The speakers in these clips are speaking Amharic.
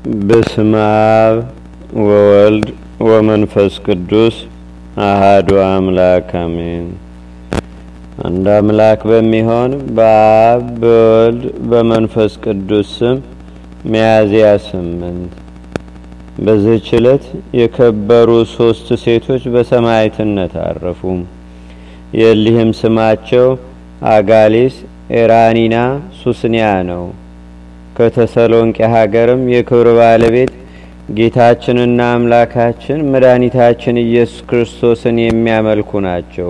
በስመ አብ ወወልድ ወመንፈስ ቅዱስ አሃዱ አምላክ አሜን። አንድ አምላክ በሚሆን በአብ በወልድ በመንፈስ ቅዱስ ስም ሚያዝያ ስምንት በዚህች ዕለት የከበሩ ሶስት ሴቶች በሰማዕትነት አረፉ። የእሊህም ስማቸው አጋሊስ፣ ኤራኒና ሱስንያ ነው። ከተሰሎንቄ ሀገርም የክብር ባለቤት ጌታችንና አምላካችን መድኃኒታችን ኢየሱስ ክርስቶስን የሚያመልኩ ናቸው።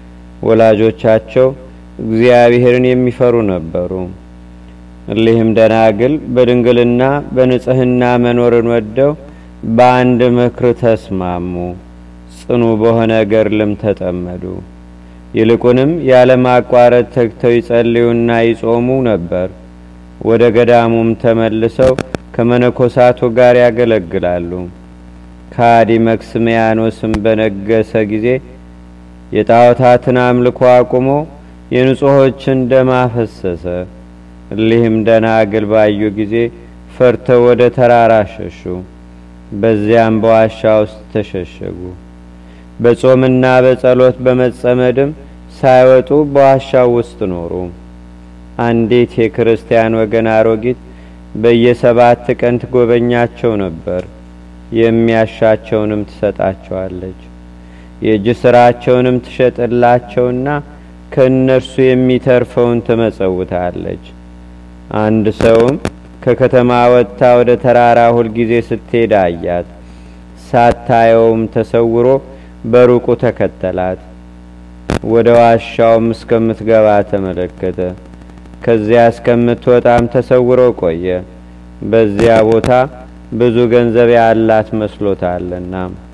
ወላጆቻቸው እግዚአብሔርን የሚፈሩ ነበሩ። እሊህም ደናግል በድንግልና በንጽህና መኖርን ወደው በአንድ ምክር ተስማሙ። ጽኑ በሆነ ገድልም ተጠመዱ። ይልቁንም ያለማቋረጥ ተግተው ይጸልዩና ይጾሙ ነበር። ወደ ገዳሙም ተመልሰው ከመነኮሳቱ ጋር ያገለግላሉ። ከሃዲ መክስሚያኖስም በነገሰ ጊዜ የጣዖታትን አምልኮ አቁሞ የንጹሖችን ደም አፈሰሰ። እሊህም ደናግል ባዩ ጊዜ ፈርተው ወደ ተራራ ሸሹ። በዚያም በዋሻ ውስጥ ተሸሸጉ። በጾምና በጸሎት በመጸመድም ሳይወጡ በዋሻው ውስጥ ኖሩ። አንዲት የክርስቲያን ወገን አሮጊት በየሰባት ቀን ትጎበኛቸው ነበር። የሚያሻቸውንም ትሰጣቸዋለች። የእጅ ስራቸውንም ትሸጥላቸውና ከእነርሱ የሚተርፈውን ትመጸውታለች። አንድ ሰውም ከከተማ ወጥታ ወደ ተራራ ሁልጊዜ ስትሄድ አያት። ሳታየውም ተሰውሮ በሩቁ ተከተላት። ወደ ዋሻውም እስከምትገባ ተመለከተ። ከዚያ እስከምትወጣም ተሰውሮ ቆየ። በዚያ ቦታ ብዙ ገንዘብ ያላት መስሎታልና።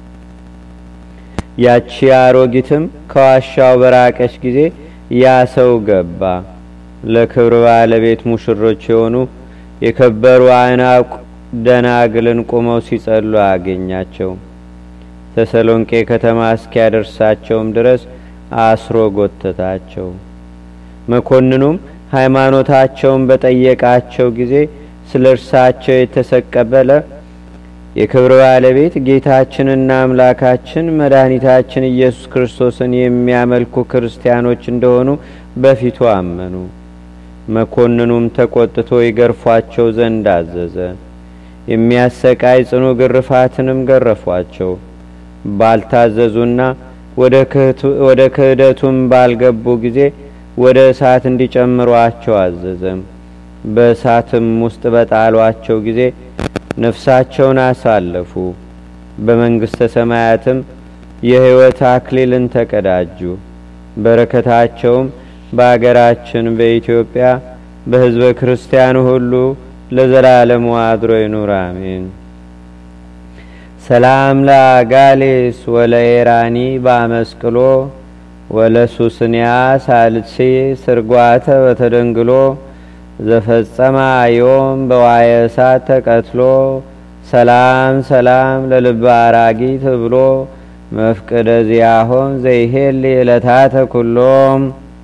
ያቺ አሮጊትም ከዋሻው በራቀች ጊዜ ያ ሰው ገባ። ለክብር ባለቤት ሙሽሮች የሆኑ የከበሩ አናቁ ደናግልን ቁመው ሲጸሉ አገኛቸው። ተሰሎንቄ ከተማ እስኪያደርሳቸውም ድረስ አስሮ ጎተታቸው። መኮንኑም ሃይማኖታቸውን በጠየቃቸው ጊዜ ስለ እርሳቸው የተሰቀበለ የክብር ባለቤት ጌታችንና አምላካችን መድኃኒታችን ኢየሱስ ክርስቶስን የሚያመልኩ ክርስቲያኖች እንደሆኑ በፊቱ አመኑ። መኮንኑም ተቆጥቶ ይገርፏቸው ዘንድ አዘዘ። የሚያሰቃይ ጽኑ ግርፋትንም ገረፏቸው። ባልታዘዙና ወደ ክህደቱም ባልገቡ ጊዜ ወደ እሳት እንዲጨምሯቸው አዘዘም። በእሳትም ውስጥ በጣሏቸው ጊዜ ነፍሳቸውን አሳለፉ። በመንግሥተ ሰማያትም የሕይወት አክሊልን ተቀዳጁ። በረከታቸውም በአገራችን በኢትዮጵያ በሕዝበ ክርስቲያኑ ሁሉ ለዘላለሙ አድሮ ይኑር፣ አሜን። ሰላም ለአጋሌስ ወለኤራኒ ባመስቅሎ ወለሱስንያ ሳልሲ ስርጓተ በተደንግሎ ዘፈጸማ ዮም በዋየ እሳት ተቀትሎ ሰላም ሰላም ለልበ አራጊ ትብሎ መፍቅደ ዚያሆም ዘይሄል ዕለታተ ኩሎም።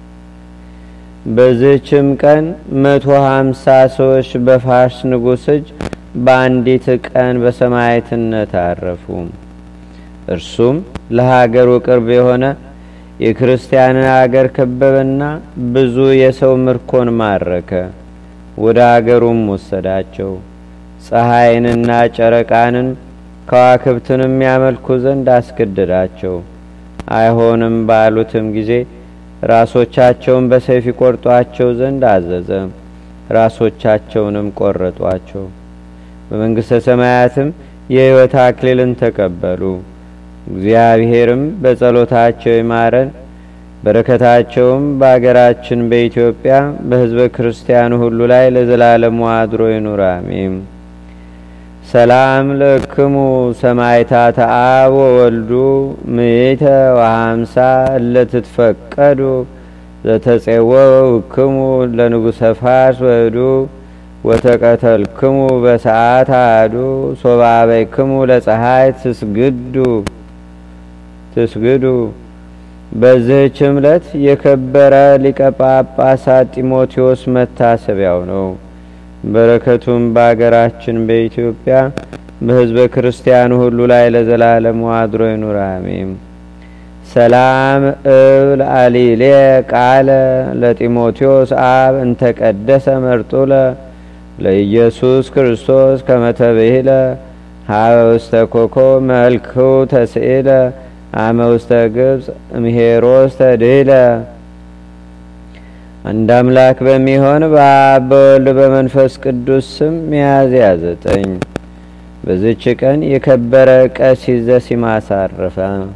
በዝችም ቀን መቶ ሀምሳ ሰዎች በፋርስ ንጉሥ እጅ በአንዲት ቀን በሰማዕትነት አረፉ። እርሱም ለሀገሩ ቅርብ የሆነ የክርስቲያንን አገር ከበበና ብዙ የሰው ምርኮን ማረከ። ወደ አገሩም ወሰዳቸው። ፀሐይንና ጨረቃንን ከዋክብትንም ያመልኩ ዘንድ አስገደዳቸው። አይሆንም ባሉትም ጊዜ ራሶቻቸውን በሰይፍ ይቆርጧቸው ዘንድ አዘዘ። ራሶቻቸውንም ቆረጧቸው። በመንግሥተ ሰማያትም የሕይወት አክሊልን ተቀበሉ። እግዚአብሔርም በጸሎታቸው ይማረን፣ በረከታቸውም በአገራችን በኢትዮጵያ በሕዝበ ክርስቲያኑ ሁሉ ላይ ለዘላለሙ አድሮ ይኑር፣ አሜን። ሰላም ለክሙ ሰማይታተ አብ ወወልዱ ምእተ ወሀምሳ እለትትፈቀዱ ዘተጼወውክሙ ለንጉሰ ፋርስ ወህዱ ወተቀተልክሙ በሰዓት አዱ ሶባበይክሙ ለፀሐይ ትስግዱ ትስግዱ። በዚህች ዕለት የከበረ ሊቀ ጳጳሳት ጢሞቴዎስ መታሰቢያው ነው። በረከቱም በአገራችን በኢትዮጵያ በሕዝበ ክርስቲያኑ ሁሉ ላይ ለዘላለሙ አድሮ ይኑር አሜን። ሰላም እብል አሊሌ ቃለ ለጢሞቴዎስ አብ እንተቀደሰ መርጡለ ለኢየሱስ ክርስቶስ ከመተብሂለ ሀበ ውስተ ኮኮ መልክሁ ተስኢለ አመ ውስተ ግብፅ እምሄሮስ ተድሂለ። አንድ አምላክ በሚሆን በአብ በወልድ በመንፈስ ቅዱስ ስም ሚያዝያ ዘጠኝ በዝች ቀን የከበረ ቀሲስ ዘሲማስ አረፈ።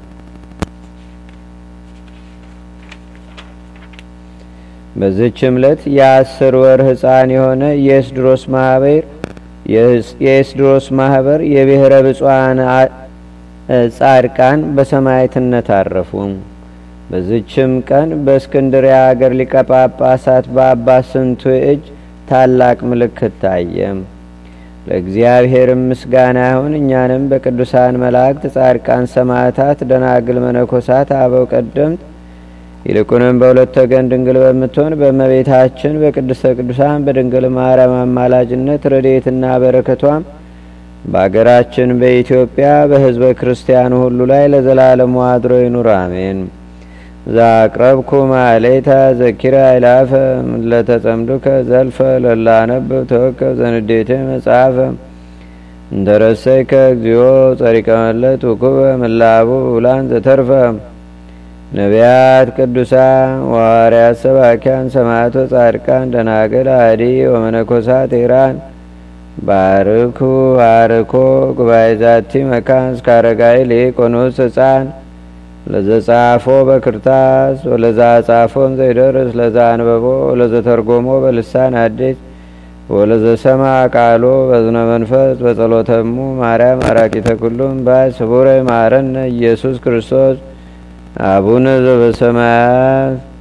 በዝች ዕለት የአስር ወር ሕፃን የሆነ የኤስድሮስ ማህበር የኤስድሮስ ማህበር የብሔረ ብፁዓን ጻድቃን በሰማዕትነት አረፉ። በዝችም ቀን በእስክንድሪያ አገር ሊቀ ጳጳሳት በአባ ስንቱ እጅ ታላቅ ምልክት ታየ። ለእግዚአብሔር ምስጋና ይሁን። እኛንም በቅዱሳን መላእክት፣ ጻድቃን፣ ሰማዕታት፣ ደናግል፣ መነኮሳት፣ አበው ቀደምት ይልቁንም በሁለት ወገን ድንግል በምትሆን በእመቤታችን በቅድስተ ቅዱሳን በድንግል ማርያም አማላጅነት ረድኤትና በረከቷም በአገራችን በኢትዮጵያ በሕዝበ ክርስቲያኑ ሁሉ ላይ ለዘላለሙ አድሮ ይኑር አሜን። ዛቅረብኩ ማሌታ ዘኪራ አይላፈ ለተጸምዱከ ዘልፈ ለላነብብ ተወከብ ዘንዴቴ መጽሐፈ እንተረሰይከ እግዚኦ ጸሪቀ መለት ውኩበ ምላቡ ውላን ዘተርፈ ነቢያት፣ ቅዱሳን፣ ዋርያት፣ ሰባኪያን፣ ሰማዕቶ፣ ጻድቃን፣ ደናግል፣ አዲ ወመነኮሳት ኢራን ባርኩ ባርኮ ጉባኤ ዛቲ መካን እስከ አረጋዊ ሊቆኖስ ህፃን ለዘጻፎ በክርታስ ወለዛ ጻፎን ዘይደርስ ለዛ አንበቦ ወለዘተርጎሞ በልሳን አዲስ ወለዘሰማ ቃሎ በዝነ መንፈስ በጸሎተሙ ማርያም አራቂተ ኩሉም ባይ ስቡረ ማረነ ኢየሱስ ክርስቶስ አቡነ ዘበሰማያት